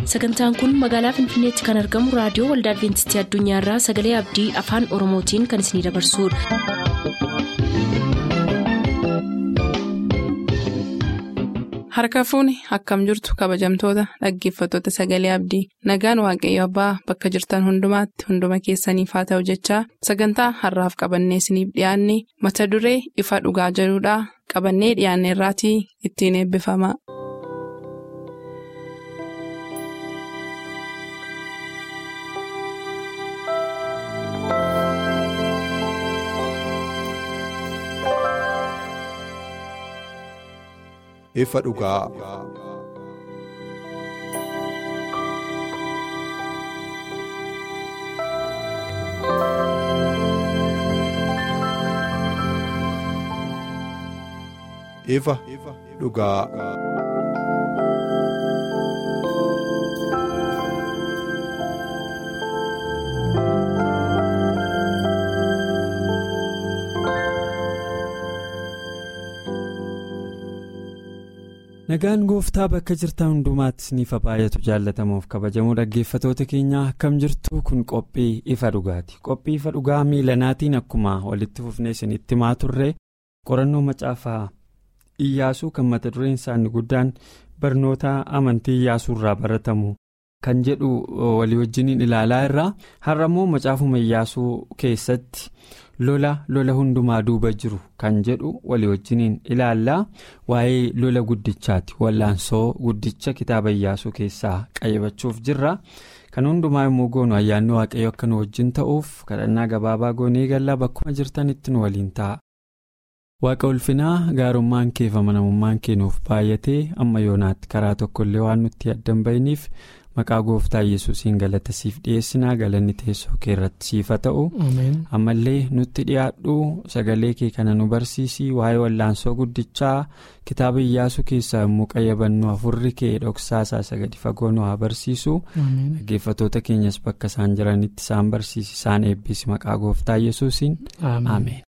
sagantaan kun magaalaa finfinneetti kan argamu raadiyoo waldaa adventistii addunyaarraa sagalee abdii afaan oromootiin kan isinidabarsudha. harka fuuni akkam jirtu kabajamtoota dhaggeeffattoota sagalee abdii nagaan waaqayyo abbaa bakka jirtan hundumaatti hunduma keessaniif haa ta'u jechaa sagantaa harraaf qabannee isiniif dhiyaanne mata duree ifa dhugaa jedhudhaa qabannee dhiyaanne irraatii ittiin eebbifama. ifa dhugaa. ifa dhugaa. nagaan gooftaa bakka jirtan hundumaatti isiniif baay'atu jaallatamuuf kabajamoo dhaggeeffatoota keenyaa akkam jirtu kun qophii ifa dhugaati qophii ifa dhugaa miilanaatiin akkuma walitti fufnee isinitti himaa turre qorannoo macaafaa iyyaasuu kan mata dureen isaanii guddaan barnoota amantii iyyaasuu irraa baratamu kan jedhu walii wajjiniin ilaalaa irraa har'a immoo macaafuma iyyaasuu keessatti. lola lola hundumaa duuba jiru kan jedhu walii wajjiniin ilaallaa waa'ee lola guddichaati wallaansoo guddicha kitaaba iyyaasuu keessaa qayyabachuuf jirra kan hundumaa immoo goonu ayyaanni waaqayyo akka nu wajjin ta'uuf kadhannaa gabaabaa goonee gallaa bakkuma jirtanitti nu waliin ta'a. waaqa ulfinaa gaarummaan kee fi amanamummaan kee nuuf baay'atee amma yoonaatti karaa tokkollee waan nutti addan bahiniif. maqaa gooftaa yesuusiin galata siif dhiyeessinaa galanni teessoo kee irratti siifa ta'u ammallee nutti dhiyaadhu sagalee kee kana nu barsiisii waa'ee wallaansoo guddichaa kitaaba iyyaasuu keessaa immoo qayyabannu afurri kee dhoksaasaa isa gadi fagoo nu haa barsiisu dhaggeeffatoota keenyas bakka isaan jiranitti isaan barsiisi isaan eebbisi maqaa gooftaa yesuusiin ameen.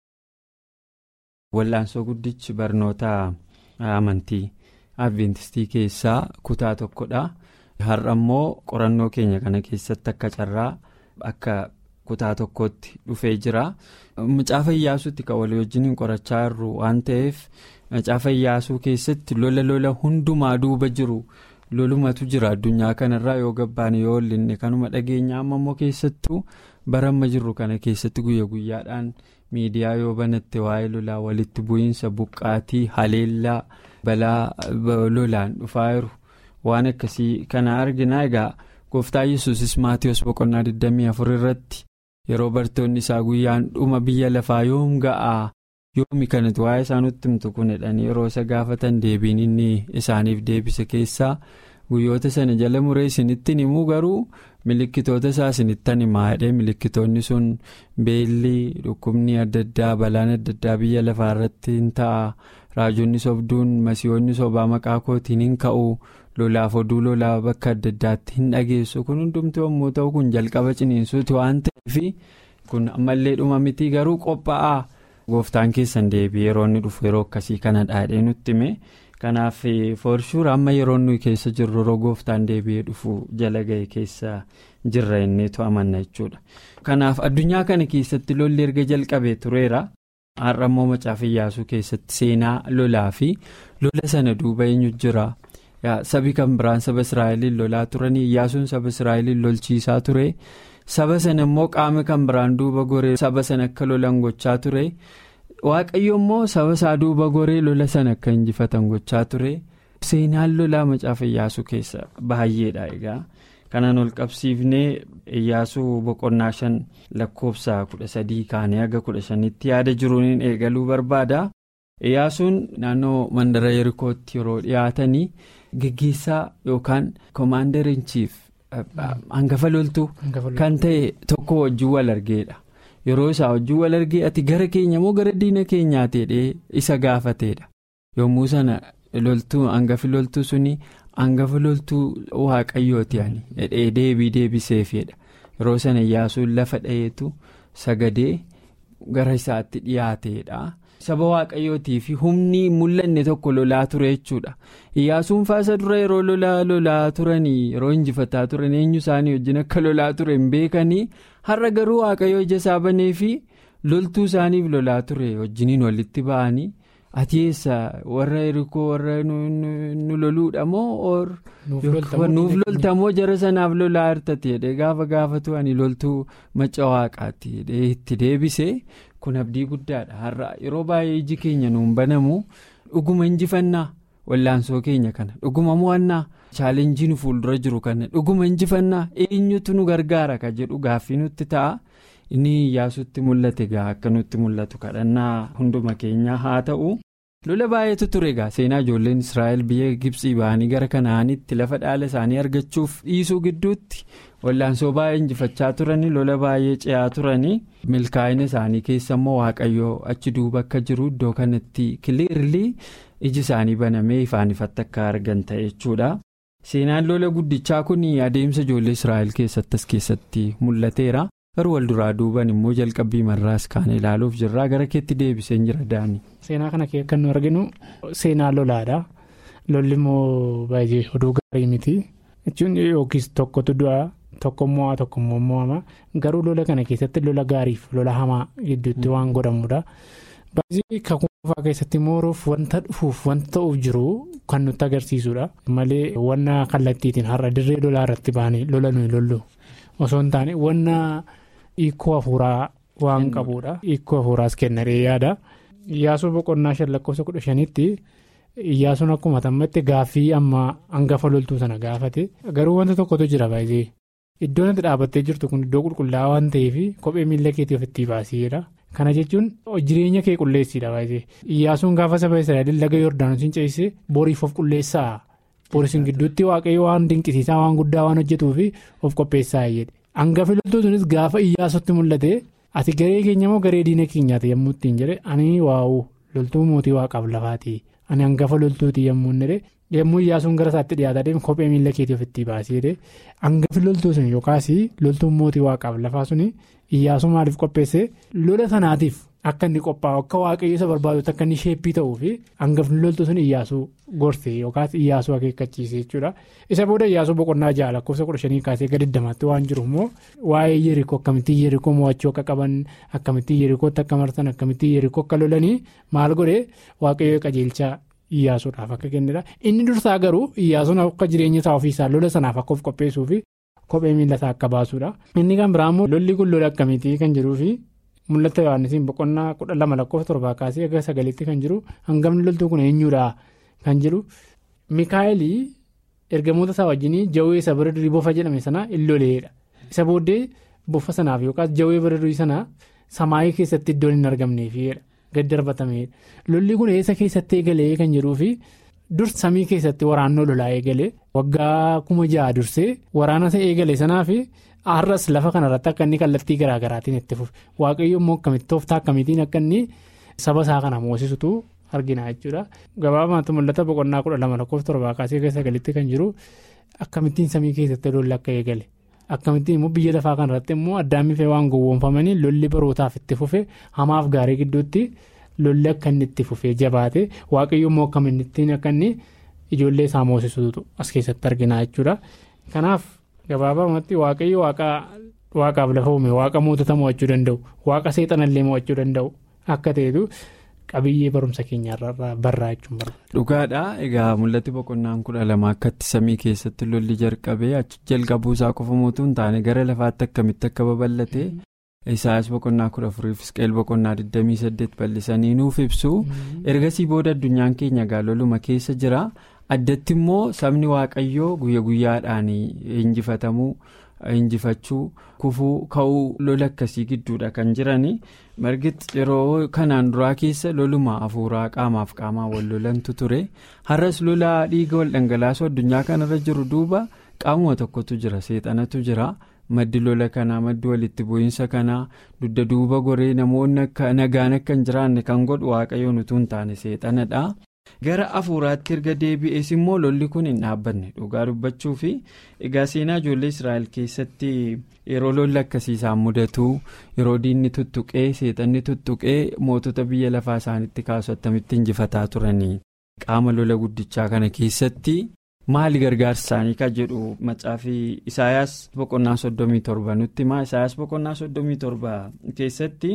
wallaansoo guddichi barnoota amantii adventistii keessaa kutaa tokkodha. har'a immoo qorannoo keenya kana keessatti akka carraa akka kutaa tokkotti dhufee jira macaafa iyyaasuutti kan walii wajjin qorachaa jirru waan ta'eef macaafa iyyaasuu keessatti lola lola hundumaa duuba jiru lolumatu jira addunyaa kanarraa yoo gabbaane yoo ollinne kanuma dhageenya amma immoo keessattuu bara amma jirru kana keessatti guyya guyyaadhaan miidiyaa yoo banatte waa'ee lolaa walitti bu'iinsa buqqaatii haleellaa balaa lolaan dhufaa jiru. waan akkasii kana arginaa egaa gooftaa yesuusis maatiyoos boqonnaa 24 irratti yeroo bartoonni isaa guyyaan dhuma biyya lafaa yoom ga'aa yoomi kanatti waa'ee isaa nutti himtu kun jedhanii yeroo isa gaafatan deebiin inni isaaniif deebise keessaa guyyoota sana jala muree isinittiin himuu garuu milikkitoota isaa isinittan himaa jedhee milikkitoonni sun beelli dhukkubni adda addaa balaan adda addaa biyya lafaa irratti hin ta'a raajonni sobduun masiihoonni sobaa maqaa kootiin hin ka'u. lolaaf oduu lolaa bakka adda addaatti hin dhageessu kun hundumtuu yommuu ta'u kun jalqaba ciniinsuuti waan ta'eef kun ammallee dhuma mitii garuu qophaa'aa gooftaan keessan deebi'ee yeroo inni dhufu yeroo akkasii kana dhaadhee nutti hime kanaaf foorshuur amma yeroo nuyi keessa jirru yeroo gooftaan deebi'ee dhufu jala ga'e keessa jirra innitu amanna jechuudha kanaaf addunyaa kana keessatti lolli erga jalqabee tureera. har'a immoo macaafa iyyaasuu keessatti seenaa lolaa fi lola sana duuba eenyu jira. sabi kan biraan saba israa'eliin lolaa turanii iyyaasuun saba israa'eliin lolchiisaa ture saba sana immoo qaama kan biraan duuba goree saba sana akka lolan gochaa ture waaqayyo immoo saba isaa duuba goree lola sana akka injifatan gochaa ture seenaan lolaa macaafa iyyaasuu keessa baay'eedha egaa kanaan ol qabsiifnee iyyaasuu boqonnaa shan lakkoofsa kudha sadii kaanee haga kudha shanitti yaada jiruun eegaluu barbaada iyyaasuun naannoo mandara yerikootti yeroo dhiyaatanii. Gaggeessaa yookaan commander in chief hangafa loltuu kan ta'e tokko wajjin wal argeedha yeroo isaa wajjin wal argee ati gara keenya moo gara diina keenyaati jedhee isa gaafateedha yommuu sana loltuu hangafi loltuu suni hangafa loltuu waaqayyooti ani jedhee deebii deebiseefidha yeroo sana iyyaasuun lafa dhaheetu sagadee gara isaatti dhiyaateedha saba waaqayyootii fi humni mul'anne tokko lolaa ture jechuudha iyyaasuun faasa dura yeroo lolaa lolaa turanii yeroo injifataa turan eenyu isaanii wajjin akka lolaa ture hin beekanii har'a garuu waaqayyoo ija isaa banee fi loltuu isaaniif lolaa ture wajjiniin walitti ba'anii. ati eessa warra erikoo warra nu loluudha moo nuuf loltamoo jara sanaaf lolaa hirtate jedhee gaafa gaafatu ani loltuu macca waaqaatti jedhee itti deebise kun abdii guddaadha har'a yeroo baay'ee iji keenya nuun banamu dhuguma injifannaa wallaansoo keenya kana dhuguma mo'annaa chaalenjii nu fuuldura jiru kana dhuguma injifannaa eenyutu nu gargaara ka jedhu gaaffii nutti ta'a. inni iyyaasutti mul'ate egaa akka nutti mul'atu kadhannaa hunduma keenyaa haa ta'u lola baay'eetu ture egaa seenaa ijoolleen israa'el biyya gibsii ba'anii gara kanaanitti lafa dhaala isaanii argachuuf dhiisuu gidduutti wallaansoo baay'ee injifachaa turanii lola baay'ee ce'aa turanii milkaa'ina isaanii keessa immoo waaqayyoo achi duuba akka jiru iddoo kanatti kiliirlii iji isaanii banamee ifaan ifatti akka argan ta'e jechuudha. seenaan lola guddichaa kun adeemsa ijoollee israa'el keessatti as keessatti mul'ateera. garuu wal duraa duuban immoo jalqabbii marraas kaan ilaaluuf jirraa gara keetti deebiseen jira daani. seenaa kana kan nu arginu seenaa lolaadha lolli immoo baay'ee oduu gaarii miti jechuun yookiis tokkotu du'a tokko mo'aa tokko immoo mo'ama garuu lola kana keessatti lola gaariif lola hamaa gidduutti waan godhamudha baay'ee kakuufaa keessatti mooruuf wanta dhufuuf wanta ta'uuf jiru kan nutti agarsiisudha malee wanna kallattiitiin har'a dirree lolaa irratti ba'anii lola nuyi lollu osoo hin taane wanna. hiikoo hafuuraa waan qabuudha hiikoo hafuuraas kennaree yaada iyyaasuu boqonnaa shan lakkoofsa kudha shanitti iyyaasuun akkuma tammatti gaaffii amma hangafa loltuu sana gaafate garuu wanta tokkotu jira baay'ee iddoon itti dhaabbattee jirtu kun iddoo qulqullaa'aa waan ta'eef kophee miila keetii ofitti baasiidha kana jechuun jireenya kee qulleessiidha baay'ee iyyaasuun gaafa saba israa'el laga yordaanosiin ceesise boriif of qulleessaa borisiin gidduutti waaqayyo waan dinqisiisaa waan guddaa waan hojjetuuf of qopheessaa jedhe. hangafi loltuu sunis gaafa iyyaasutti mul'ate ati garee keenya moo garee diina keenyaati yommuu ittiin jedhe ani waa'u loltuu mootii waaqaaf lafaati ani hangafa loltuuti yommuu inni yommuu iyyaasuun gara isaatti dhiyaataa deemu kophee miila keetii ofitti baasee hangafi loltuu sun yookaas loltuun mootii waaqaaf lafaa suni iyyaasuu maaliif qopheesse lola sanaatiif akka inni qophaa'u akka waaqayyo isa barbaadutti akka inni sheeppii ta'uu fi hangafni loltuu sun iyyaasuu gorse yookaas iyyaasuu akeekkachiise jechuudha isa booda iyyaasuu boqonnaa ja'a lakkoofsa kudha shanii kaasee gadi dammatti waan jiru immoo waa'ee yerikoo akkamittiin yerikoo mo'achuu akka qaban akkamittiin yerikootti akka marsan akkamittiin yerikoo akka lolanii maal godhe waaqayyo qajeelchaa iyyaasuudhaaf akka kennedha inni dursaa garuu iyyaasuun akka jireenya isaa ofiisaa lola sanaaf akka of qopheessuu fi kophee miila isaa akka baasuudha inni kan biraa immoo lolli kun lola akkamitii kan jiruufi. mul'ata yohaannisiin boqonnaa kudha lama lakkoofsa torbaa kaasee aga sagalitti kan jiru hangafni loltuu kun eenyuudha kan jiru mikaa'elii ergamoota isaa wajjin jawwee isa bara durii bofa jedhame sana illoleedha isa booddee bofa sanaaf yookaas jawwee bara durii sana samaayii keessatti iddoon hin argamneefidha gad darbatameedha lolli kun eessa keessatti eegalee kan jiruufi dur samii keessatti waraannoo lolaa eegale waggaa kuma ja'a dursee waraana isa eegale sanaaf. har'as lafa kanarratti akka inni kallattii garaagaraatiin itti fufe waaqayyo immoo akkamitti tooftaa akkamitiin akka inni saba isaa kana moosisutu argina jechuudha gabaabumatti mul'ata boqonnaa kudha lama lakkoofsa torbaa kaasee keessa sagalitti kan jiru akkamittiin samii keessatti lolli akka eegale akkamittiin immoo biyya lafaa kanarratti immoo addaan mifee waan gowwoomfamanii lolli barootaaf itti fufe hamaaf gaarii gidduutti lolli akka inni itti fufee jabaate waaqayyo immoo akkamittiin akka inni ijoollee isaa moosisutu as keessatti argina jechuudha kanaaf. gabaabumatti waaqayyo waaqaaf lafa uume waaqa mootota mo'achuu danda'u waaqa seexanallee mo'achuu danda'u akka ta'etu qabiyyee barumsa keenyarraa barraa jechuun barbaada. dhugaadha egaa mul'atti boqonnaan kudha lama akkatti samii keessatti lolli jalqabee achi jalqabuu isaa qofa mootuu hin taane gara lafaatti akkamitti akka babal'ate isaayas boqonnaa kudha afurii fisqeel boqonnaa 28 bal'isanii nuuf ibsu ergasii booda addunyaan keenya gaaloluma keessa jira. addatti immoo sabni waaqayyoo guyya guyyaadhaan injifatamuu injifachuu kufuu ka'uu lola akkasii gidduudha kan jiran margitti yeroo kanaan duraa keessa loluma hafuuraa qaamaaf qaamaa wal lolantu ture har'as lola dhiiga wal dhangalaasuu addunyaa kanarra jiru duuba qaamuma tokkotu jira seexanatu jira. maddi lola kanaa maddi walitti bu'iinsa kanaa dugda duuba goree namoonni nagaan akka hin jiraanne kan godhu waaqayyoon utuu hin taane seexanadha. gara afuuraatti erga deebi'ees immoo lolli kun hin dhaabbanne dhugaa dubbachuu fi egaa seenaa ijoollee israa'el keessatti yeroo lolli akkasii isaan mudatu yeroo diinni tuttuqee seexanni tuttuqee mootota biyya lafaa isaanitti kaasu attamitti injifataa turanii qaama lola guddichaa kana keessatti maali gargaarsa isaanii kan jedhu macaafii isaayaas boqonnaa soddomii torba nutti himaa isaayaas boqonnaa soddomii torba keessatti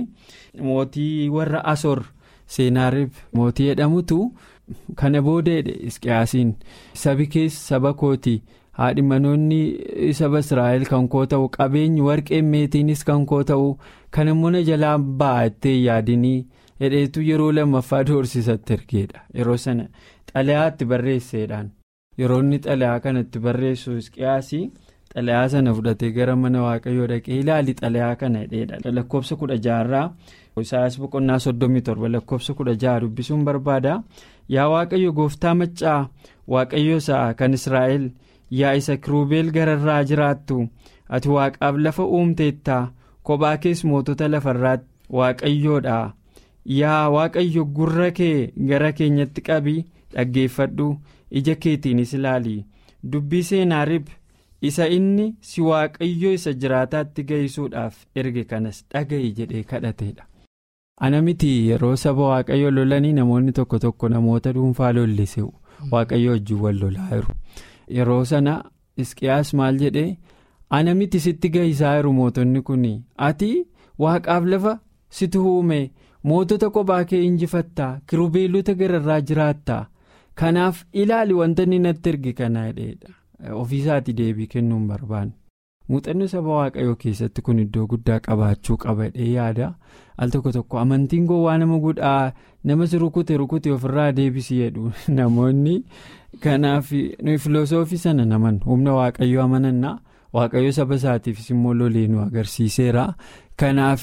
mootii warra asoor seenaariif mootii jedhamutu. kana boodeedhe isqiyaasiin sabi keessa saba kooti haadhi manoonni saba israa'el kan koo ta'u qabeenyi warqeen meetiinis kan koo ta'u kan immoo na jalaa baa'attee yaadinii hedheetu yeroo lammaffaa doorsisatti ergeedha yeroo sana xalayaa itti barreesseedhaan yeroo inni xalayaa kana itti barreessu isqiyaasii xalayaa sana fudhatee gara mana waaqayyoo dhaqee ilaali xalayaa kana hedheedha lakkoofsa kudha jaarraa isaayaas boqonnaa soddomii torba lakkoofsa kudha jaha dubbisuun barbaada. yaa waaqayyo gooftaa maccaa waaqayyo isaa kan israa'el yaa isa kiruubeel gararraa jiraattu ati waaqaaf lafa uumteettaa kophaa kees mootota lafarraatti waaqayyoodha yaa waaqayyo gurra kee gara keenyatti qabi dhaggeeffadhu ija keetiinis ilaali dubbii seenaarib isa inni si waaqayyo isa jiraataatti geessuudhaaf erge kanas dhaga'i jedhee kadhateedha. ana miti yeroo saba waaqayyo lolanii namoonni tokko tokko namoota dhuunfaa lollisu waaqayyo wajjin wal lolaa jiru yeroo sana isqiyaas maal jedhee ana miti sitti gahisaa jiru mootonni kun ati waaqaaf lafa situ uume mootota kophaa kee injifattaa kirubeelota gararraa jiraattaa kanaaf ilaali wanta inni natti erge kana jedheedha ofiisaati deebii kennuun barbaanne. muuxannoo saba waaqayyoo keessatti kun iddoo guddaa qabaachuu qabadhee yaada al tokko tokko amantiin gowwaa nama guddaa nama si rukute rukute ofirraa deebisi jedhu namoonni kanaaf filosoofii sana naman humna waaqayyoo amanannaa waaqayyoo saba isaatiifis immoo lolee nu agarsiiseera kanaaf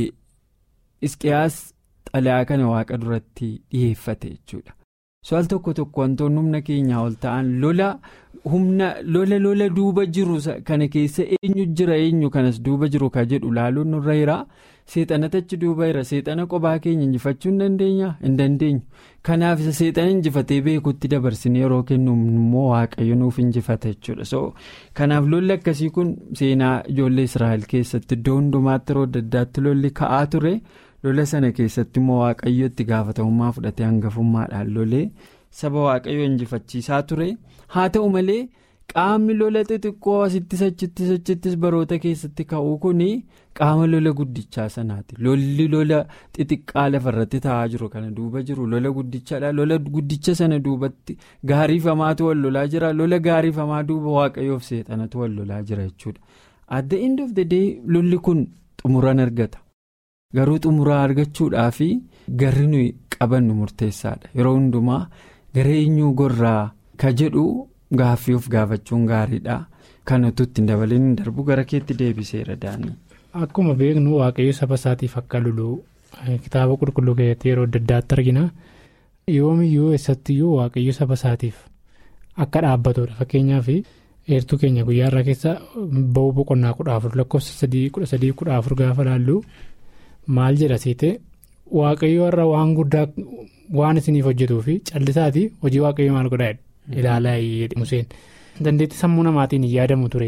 isqiyaas xalayaa kana waaqa duratti dhiyeeffate jechuudha. so al tokko tokko wantoonni humna keenyaa ol ta'an lola humna lola lola duuba jiru kana keessa eenyu jira eenyu kanas duuba jiru ka jedhu laaluun nurra jira seexanatu achi duuba jira seexana kophaa keenya injifachuu hin dandeenya hin dandeenyu kanaaf isa seexana injifatee beekutti dabarsine yeroo kennu immoo waaqayyo nuuf injifata jechuudha so kanaaf lolli akkasii kun seenaa ijoollee israa'el keessatti iddoo hundumaatti yeroo adda addaatti lolli ka'aa ture. lola sana keessatti immoo waaqayyo itti gaafatamummaa fudhatee hangafummaadhaan lolee saba waaqayyo injifachiisaa ture haa ta'u malee qaamni lola xixiqqoo asittis achittis achittis baroota keessatti ka'uu kun qaama lola guddichaa sanaati lolli lola xixiqqaa lafarratti taa'aa jiru kana duuba jiru lola guddichaadha lola guddicha sana duubatti gaariifamaatu wal lolaa jira lola gaariifamaa duuba waaqayyoof seexanatu wal lolaa jira jechuudha at the end of the day lolli kun xumuran argata. garuu xumuraa argachuudhaaf garri nuyi qabannu murteessaadha yeroo hundumaa gara eenyuu gorraa ka jedhu gaaffii of gaafachuun gaariidha kan utuu ittiin dabaleen darbu gara keetti deebiseera daanii. akkuma beeknu waaqayyo saba isaatiif akka lolu kitaaba qulqulluu keessatti yeroo adda addaatti argina yoomiyyuu eessattiyyuu waaqayyo saba isaatiif akka dhaabbatudha fakkeenyaaf eertuu keenya guyyaarraa keessa ba'uu boqonnaa kudha afur lakkoofsa sadii kudha sadii kudha afur gaafa laallu. maal jedha seete waaqayyo irra waan guddaa waan isiniif hojjetuu fi callisaati hojii waaqayyo maal godhaa ilaalaa museen dandeettii sammuu namaatiin hin yaadamu ture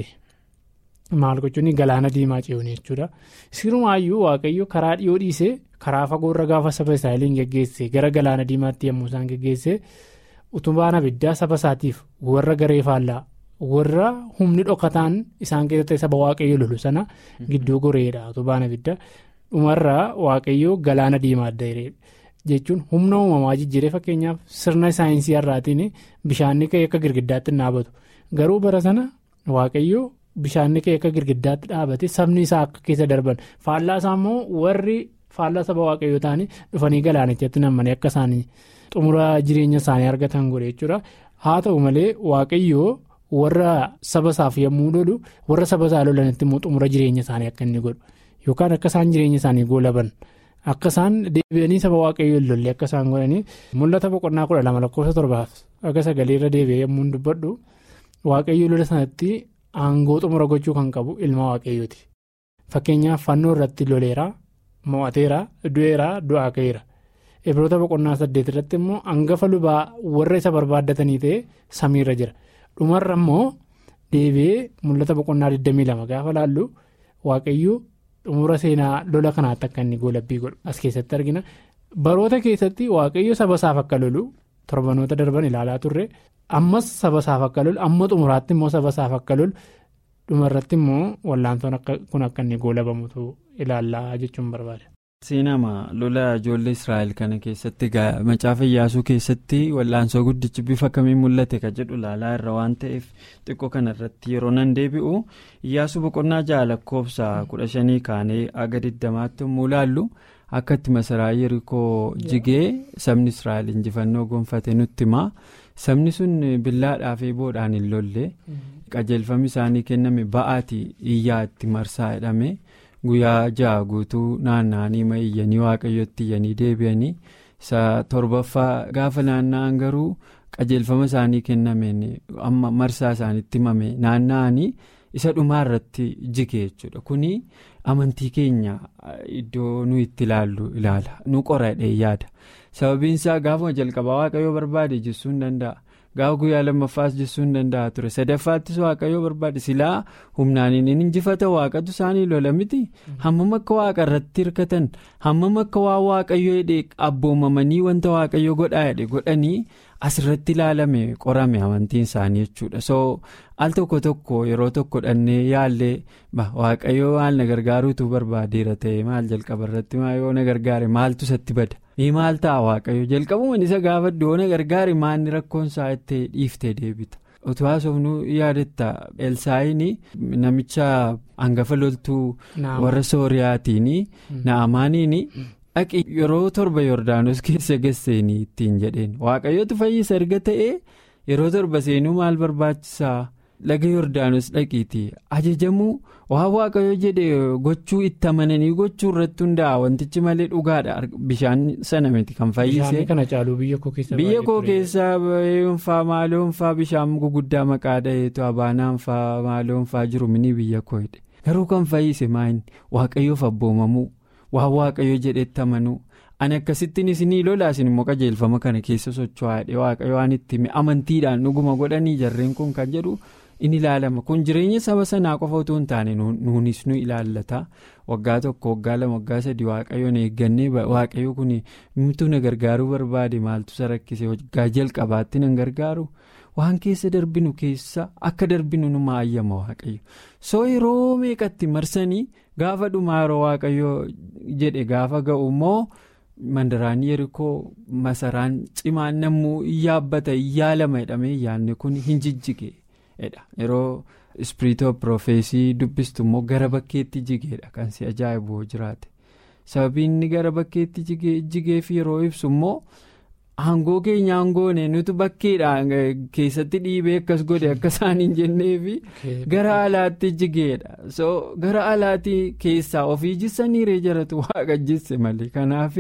maal gochuun galaana diimaa ce'uun jechuudha sirumaayyuu waaqayyo karaa dhiyoo dhiisee karaa fagoorra gaafa saba israa'eliin geggeesse gara galaana diimaatti yommuu isaan geggeesse utubaan abiddaa saba isaatiif warra garee faallaa warra humni dhokataan isaan keessatti saba waaqayyo lolu sana gidduu goreedha utubaan abiddaa. dhumarraa waaqayyoo galaana diimaa adda jechuun humna uumamaa jijjiiree fakkeenyaaf sirna saayinsii har'aatiin bishaanni ka'e akka girgiddaatti dhaabatu garuu bara sana waaqayyoo bishaanni ka'e akka girgiddaatti dhaabate sabni isaa akka keessa darban faallaa isaa immoo warri faallaa saba waaqayyoo ta'anii dhufanii galaanichatti nammanii akka isaanii xumura jireenya isaanii argatan godhe jechuudha haa ta'u malee waaqayyoo warra saba isaaf yommuu lolu warra saba isaa lolanitti immoo xumura jireenya isaanii akka inni godhu. yookaan akka isaan jireenya isaanii goolaban akka isaan deebi'anii saba waaqayyoo lolle akka isaan godhanii mul'ata boqonnaa kudha lama lakkoofsa torbaaf akka sagaleerra deebi'ee yommuu dubbadhu waaqayyoo lola sanatti aangoo xumura gochuu kan qabu ilma waaqayyooti fakkeenyaaf fannoo irratti loleera mo'ateera du'eera du'aa ka'eera Ibroota boqonnaa saddeet irratti immoo hangafa lubaa warra isa barbaaddatanii ta'e samiirra jira. Dhumarra immoo deebi'ee mul'ata boqonnaa 22 gaafa laallu waaqayyuu xumura seenaa lola kanaatti akka inni goolabbii godhu as keessatti argina. Baroota keessatti waaqayyo saba isaaf akka lolu torbanoota darban ilaalaa turre ammas saba isaaf akka lolu amma xumuraatti immoo saba isaaf akka lolu dhumarratti immoo wallaansoon kun akka inni goolabamutu ilaallaa jechuun barbaada. seenama lola ijoollee israa'el kana keessatti macaafa iyyaasuu keessatti wallaansoo guddichi bifa kamiin mul'ate ka jedhu ilaalaa irra waan ta'eef xiqqoo kanarratti yeroo nan deebi'u iyyaasuu boqonnaa ja'a lakkoofsa kudha shanii kaanee aga diddamaatti yommuu ilaallu akka itti masaraa yerikoo jigee sabni israa'el injifannoo gonfate nutti himaa sabni sun billaadhaa fi boodhaan hin lolle qajeelfamni isaanii kenname ba'aati iyyaa itti marsaa jedhame. guyyaa ja'a guutuu naanna'anii ma iyyanii waaqayyotti iyyanii deebi'anii isa torbaffaa gaafa naanna'an garuu qajeelfama isaanii kennameen amma marsaa isaaniitti himame naanna'anii isa dhumaa irratti jige jechuudha kuni amantii keenya iddoo nu itti ilaallu ilaala nu qoradhee yaada sababiin isaa gaafuma jalqabaa waaqayyoo barbaade jechuu hin danda'a. gaafa guyyaa lammaffaas jechuu hin danda'a ture sadaffaattis waaqayyoo barbaade silaa humnaan hin injifata waaqatu isaanii lola miti hammam akka waaqa irratti hirkatan hammam akka waa waaqayyoo hidhee abboomamanii wanta waaqayyoo godhaa hidhe godhanii asirratti ilaalame qorame amantiin isaanii jechuudha so al tokko tokko yeroo tokko dhannee yaallee waaqayyoo maal na gargaaruutu barbaadeera ta'e maal jalqaba irratti yoo na gargaare maaltu isatti bada. ni maal ta'a waaqayyo jalqabumaan isa gaafadhu yoo na gargaare maalni rakkoon isaa itti dhiiftee deebita utuu haasofnu yaadatta elsaayiin namicha hangafa loltuu warra sooriyaatiin na'amaaniin dhaqi yeroo torba yoordaanos keessa gasseenii ittiin jedheen waaqayyootu fayyisa erga ta'e yeroo torba seenuu maal barbaachisaa laga yoordaanos dhaqiiti ajajamuu waan waaqayyo jedhe gochuu itti amananii gochuu irratti hundaa'a wantichi malee dhugaadha bishaan sana miti kan fayyise. biyya koo keessa yoonfaa maaloonfaa bishaan guguddaa maqaa dha'eetu abaanaanfaa maaloonfaa jiru mini biyya koo hidhe garuu kan fayyise maayini waaqayyoof abboomamuu waan waaqayyo jedhetti amanuu. ani akkasittiin isinii lolaa isin immoo qajeelfama kana keessa socho'aadhe waaqayyo waan itti amantiidhaan dhuguma godhanii jarreen kun kan jedhu in ilaalama kun jireenya saba sanaa qofa utuu hin taane nuunis nu ilaallata waggaa tokko waggaa lama waggaa sadii waaqayyoon eeggannee waaqayyo kun mimtuu na gargaaruu barbaade maaltu isa rakkise waggaa jalqabaatti nan gargaaru waan keessa darbinu keessa akka darbinu nu maayyama waaqayyo soo yeroo meeqatti marsanii gaafa dhumaa yeroo waaqayyo jedhe gaafa ga'u immoo. mandaraan yerikoo masaraan cimaan nammuu yaabbata yaalama jedhamee yaadne kun hin jijjigeedha yeroo ispiriitoo piroofeesii dubbistu immoo gara bakkeetti jigeedha kan si ajaa'ibu jiraate sababiin inni gara bakkeetti jigeef yeroo ibsu immoo aangoo keenya aangoone nuti bakkeedhaan keessatti dhiibee akkas godhe akka isaan hin jenneefi gara alaatti jigeedha so gara alaatti keessaa ofii jissanii jaratu waaqa jisse malee kanaaf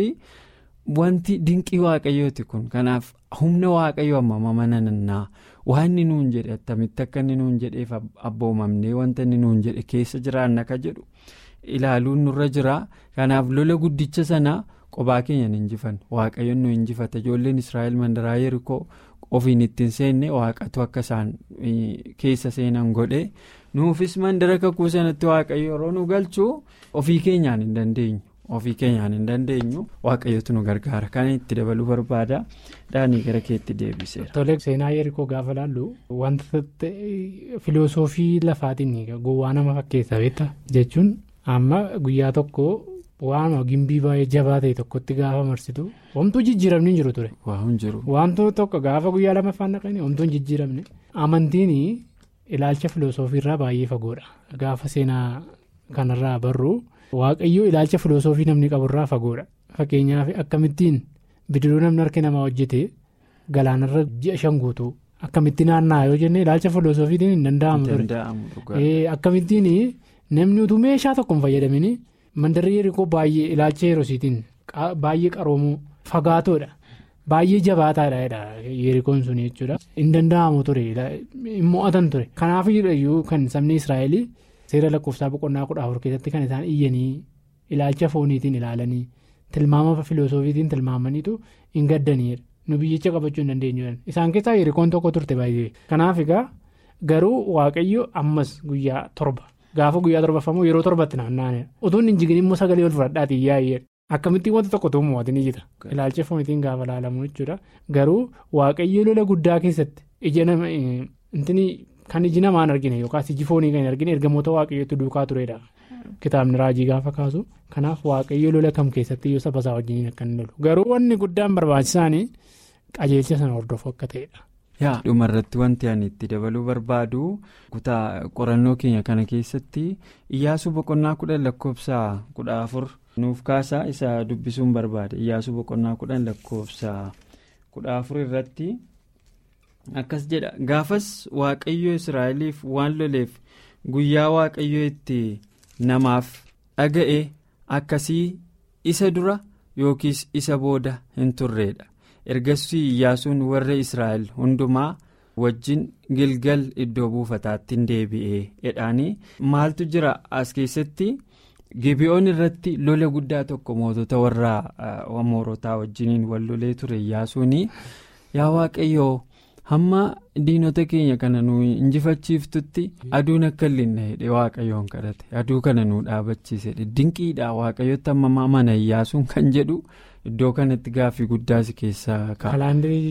wanti dinqii waaqayyooti kun kanaaf humna waaqayyo amma mana nannaa waan inni nuun jedhe attamitti akka inni nuun jedheef abboomamnee wanta inni nuun jedhe keessa jiraanna ka jedhu ilaaluun nurra jira kanaaf lola guddicha sanaa. qobaa keenya hin injifanne waaqayyoon nu injifata ijoolleen israa'el mandaraa yerikoo ofiin ittiin seenne waaqatu akka isaan keessa seenan godhe nuufis mandara kakuu sanatti waaqayyo yeroo nu galchu ofii keenyaan hin dandeenyu ofii keenyaan hin dandeenyu waaqayyotu nu gargaara kana itti dabaluu barbaada dhaanii gara keetti deebiseera. Tole seenaa yerikoo gaafa laallu wanta filosoofii lafaatiin gowwaa nama fakkeessa beektaa jechuun amma guyyaa tokko. Waanuma gimbii baay'ee jabaa ta'e tokkotti gaafa marsitu homtuu jijjiiramni hin jiru ture. Wantoota tokko gaafa guyyaa lamaffaan naqanii homtuu hin jijjiiramne. Amantiin ilaalcha filosoofii irraa baay'ee fagoodha. Gaafa seenaa kanarraa barru waaqayyoo ilaalcha filosoofii namni qaburraa fagoodha. Fakkeenyaaf akkamittiin bidiruu namni harka namaa hojjete galaanarra ji'a shan guutuu akkamitti naanna'aa yoo jenne ilaalcha filosoofiitiin hin danda'amu ture. Akkamittiin namni utuu meeshaa tokko hin fayyadamin. mandarri yerikoo baay'ee ilaalcha yerosiitiin baay'ee qaroomuu fagaatoodha baay'ee jabaataadha yerikoon sun jechuudha hin danda'amu ture hin mo'atan ture kanaaf iyyuu kan sabni israa'el seera lakkoofsaa boqonnaa kudha afur keessatti kan isaan iyyanii ilaalcha fooniitiin ilaalanii tilmaama filoosofiitiin tilmaamaniitu hin gaddaniidha nu biyyicha qabachuu hin dandeenyu isaan keessaa hirikoon tokko turte baay'ee kanaaf egaa garuu waaqayyo ammas guyyaa torba gaafa guyyaa torbaffamoo yeroo torbatti naanna'anidha utuun hin jigin immoo sagalee ol fudhadhaatii yaa'eedha akkamittiin wanta tokko ta'uu mo'atiin jira ilaalcha foonitiin gaafa laalamu jechuudha garuu waaqayyo lola guddaa keessatti ija nama kan iji namaan argine yookaas iji foonii kan hin argine ergamoota waaqayyootti duukaa turedha. Kitaabni raajii gaafa kaasu kanaaf waaqayyo lola kam keessatti yoo saba isaa wajjin akka inni lolu garuu wanni guddaan barbaachisaan qajeelcha sana hordofuu akka ta'edha. yaa dhumarratti wanti ani itti dabaluu barbaadu kutaa qorannoo keenya kana keessatti iyyaasuu boqonnaa kudhan lakkoofsa kudha afur nuuf kaasaa isa dubbisuun barbaade iyyaasuu boqonnaa kudhan lakkoofsa kudha afur irratti akkas jedha gaafas waaqayyo israa'eliif waan loleef guyyaa waaqayyo itti. namaaf dhaga'e akkasii isa dura yookiis isa booda hin turreedha ergasii iyyaasuun warra israa'el hundumaa wajjin gilgal iddoo buufataatti hin deebi'ee jedhaanii maaltu jira as keessatti gibi'oon irratti lola guddaa tokko mootota warra amoorotaa wajjiniin wal lolee ture iyyaasuun yaa waaqayyoo. hamma diinota keenya kana nu injifachiiftutti aduun akka illee hidhee waaqayyoon kadhate aduu kana nu dhaabachiise dinqiidha waaqayyotti amma mana iyyaasuun kan jedhu iddoo kanatti gaaffii guddaas keessaa ka'a.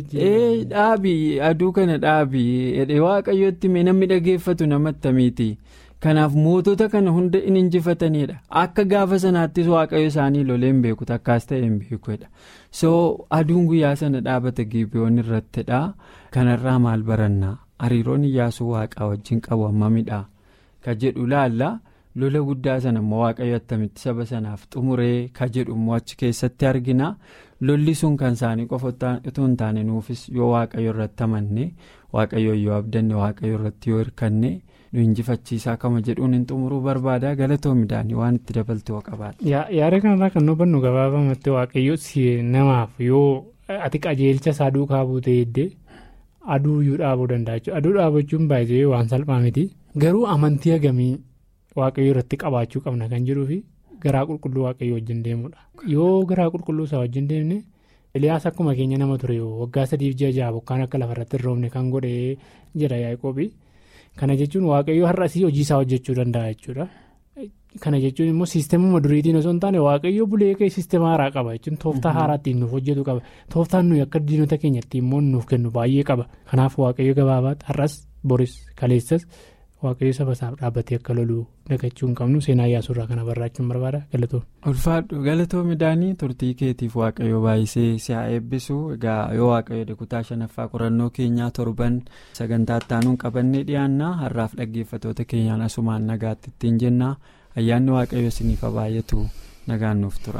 dhaabii aduu kana dhaabii hidhee waaqayyotti namni dhageeffatu namatti miti kanaaf mootota kana hunda in injifatanidha akka gaafa sanaattis waaqayyo isaanii loleen beeku takkaas ta'e hin beekudha so aduun guyyaa sana dhaabata gibiyoon irrattidha kanarraa maal barannaa hariiroon iyyaasuu waaqaa wajjin qabu hammamidha ka jedhu laalla lola guddaa sana immoo waaqayyo attamitti saba sanaaf xumuree ka jedhu immoo achi keessatti argina lolli sun kan isaanii qofa otoo hin taane nuufis yoo waaqayyo irratti amanne waaqayyo yoo abdanne waaqayyo irratti yoo hirkanne. nu injifachiisaa kama jedhuun hin xumuruu barbaada galatoo midhaanii waan itti dabaltee qabaadha. yaada kanarraa kan hubannu gabaabamatti waaqayyo namaaf yoo ati qajeelcha isaa duukaa buutee eddee aduu iyyuu dhaabuu danda'a aduu dhaabachuun baay'ee waan salphaa miti garuu amantii hagamii waaqayyo irratti qabaachuu qabna kan jiruu fi garaa qulqulluu waaqayyo wajjin deemudha yoo garaa qulqulluu isaa wajjin deemne eliyaas akkuma keenya nama ture waggaa sadiif ji'a ja'a bokkaan akka lafarratti hin roobne kan godhee jedha yaaqoobii. kana jechuun waaqayyo har'asii hojii isaa hojjechuu danda'a jechuudha kana jechuun immoo siistemuma duriitiin osoo hin taane waaqayyo bulee siistema haaraa qaba jechuun tooftaa haaraa ittiin nuuf hojjetu qaba tooftaan nuyi akka diinota keenyatti immoo nuuf kennu baay'ee qaba kanaaf waaqayyo gabaabaatti har'as boris kaleessas waaqayyo saba isaaf dhaabbatee akka loluu dagachuu hin qabnu seenaa iyyaasurraa kana barraachuun barbaada galatoo. ulfaadhu galatoo midhaanii turtii keetiif waaqayyo baay'isee si haa eebbisu egaa yoo waaqayyo kutaa shanaffaa qorannoo keenyaa torban sagantaa ittaanuun qabannee dhiyaannaa har'aaf dhaggeeffatoota keenyaan asumaan nagaatti ittiin jennaa ayyaanni waaqayyo isiniif haa baay'atu nagaan nuuf tura.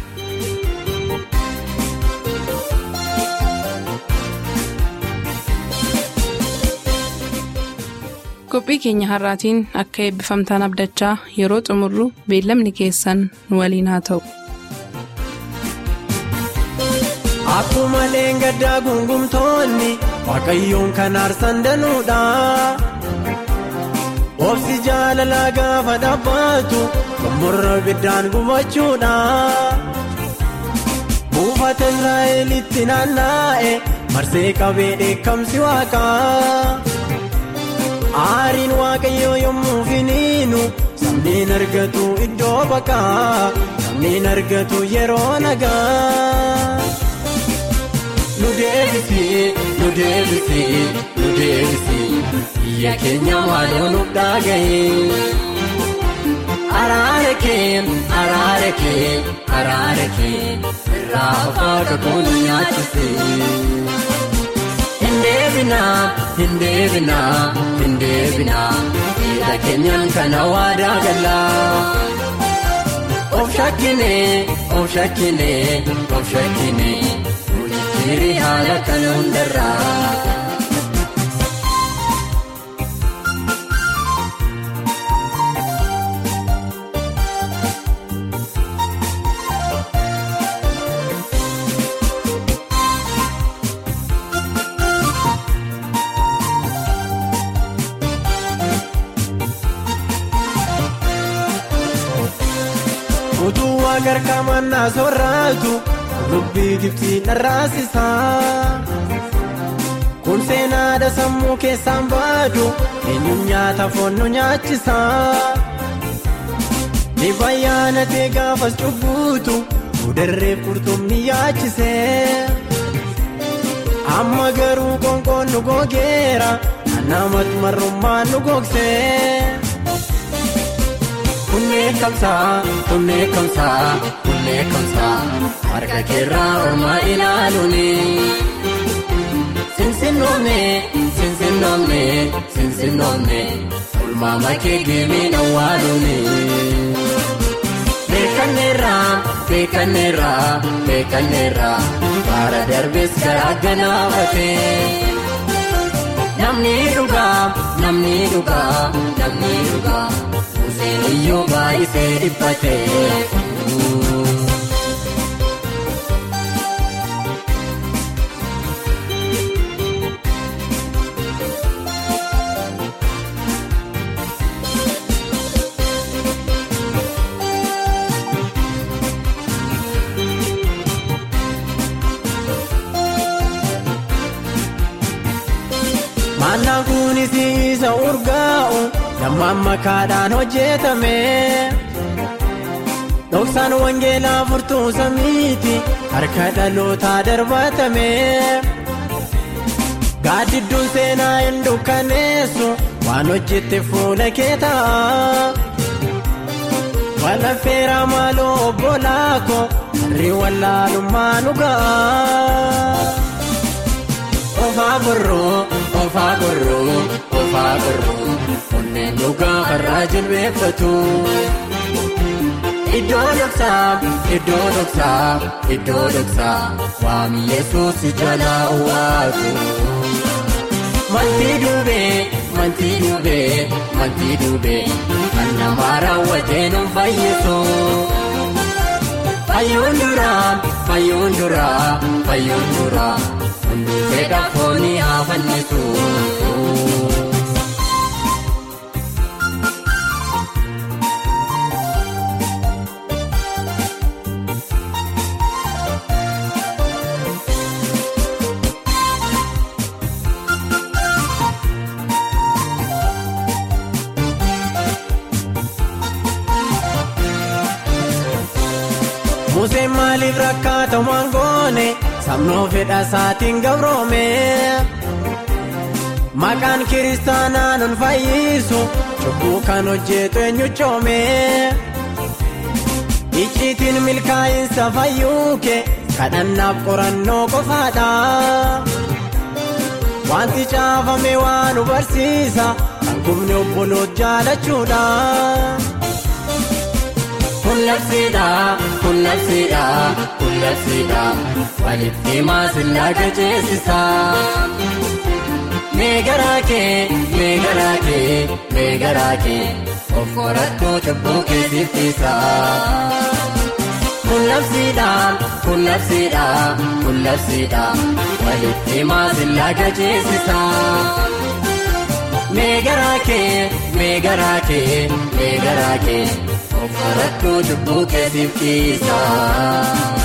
qophii keenya har'aatiin akka eebbifamtaan abdachaa yeroo xumurru beellamni keessan nu waliin haa ta'u. Akkuma leengaddaa gungumtoonni waaqayyoon kan aarsan danuudha. Obsi jaalalaa gaafa dhaabatu xumurra ibiddaan gubachuudha. Buufata Israa'elitti naanna'e marsee qabee dheekkamsi waaqaa. Aariin waaqayyoo yommuu finiinu sabniin argatu iddoo baqaa sabniin argatu yeroo nagaa. Nu deebisee nu deebisee nu deebisee biyya keenya maaloo nuuf dhaaga'ee. Araara kee araara kee araara kee irraa afaa kakuun nyaachisee. Hindeebinaa hindeebinaa hindeebinaa dhiira keenyaan kana waadaa galaa. Of shakkinee of shakkinee of shakkinee nuyi haala kana hundarraa. waaqa harkamannaa soorraatu lubbii gibsiin dharraasisaa. Kun seenaadha sammuu keessaan baadu eenyuun nyaata foon nu nyaachisaa. Dhibayyaana ta'e gaafas cubbuutu mudarreef qurxummii yaachisee. Amma garuu qoonqoon nu gogeera namatti marrummaan nu gogsee. Kunneen kamsaa kunneen kamsaa kunneen kamsaa harka keerraa ormaa ilaaluuni. Sinsinnoomne sinsinnoomne sinsinnoomne ulmaama kee geemeen awwaaluuni. Beekanneerra beekanneerra beekanneerra baara darbees garaa ganaafatee. Namni dhugaa namni dhugaa namni dhugaa Museen iyyuu baay'isee dhiphatee. Mannaan kunis isa urgaa'u lammaan makaadhaan hojjetame. Dhoksaan wangeelaa furtuu samiiti harka dhalootaa darbatame. Gaaddidduun seenaa hin dukkaneessu waan hojjette fuula kee ta'a. Walaffeeraa maaloo obbolaako harri wallaalummaa nu ga'a. Ofaa gorroo ofaa gorroo ofaa gorroo onneen dhugaa farraa jilbeeffatu. Iddoo dhoksaa iddoo dhoksaa iddoo dhoksaa waami yesuus jalaa waatu. Mantii duubee mantii duubee mantii duubee kan namaa raawwatee nu fayyisu. Fayyuun duraa fayyuun duraa fayyuun duraa. Hundee dhaabboonni haa fannisu. Museen maaliif rakkaata waan goone sabnoo fedha isaatiin gabroome. Maqaan kiristaanaa nun fayyisu cubbuu kan hojjetu eenyu coome. Icciitiin milkaa'insa fayyuuke kadhannaaf qorannoo qofaadha. Wanti caafame waan nu barsiisa kan gubne obboloota jaalachuudha. Kullabsiidha kullabsiidha kullabsiidha walitti maasillaa gajeessisa. Meegaraa kee meegaraa kee meegaraa kee of qorattoo cubbuu keessiftisa. Kullabsiidha kullabsiidha kullabsiidha walitti maasillaa gajeessisa. Meegaraa kee meegaraa kee meegaraa kee. Of qorattoo cubbuu keessiftisa.